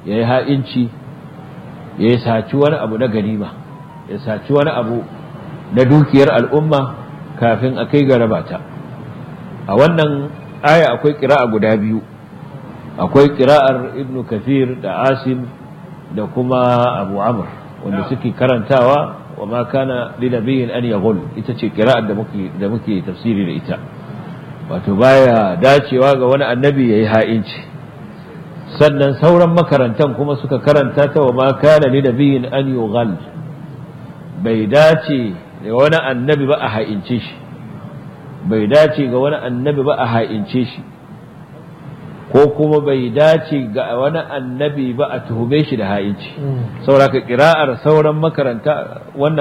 ya yi ha'inci ya saci wani abu na ganima ya saci wani abu na dukiyar al'umma kafin a kai ga rabata a wannan aya akwai ƙira'a guda biyu akwai ƙira'ar ibn kafir da asim da kuma abu amr wanda suke karantawa wa ma kana linabiyin an yaghul ita ce ƙira'ar da muke da muke tafsiri da ita wato baya dacewa ga wani annabi yayi ha'inci sannan sauran makarantan kuma suka karanta ta wa ma kana linabiyin an yughal bai dace ga wani annabi ba a ha'ince shi bai dace ga wani annabi ba a ha'ince shi ko kuma bai dace ga wani annabi ba a tuhume shi da ha'inci saboda ka kira'ar sauran makaranta wannan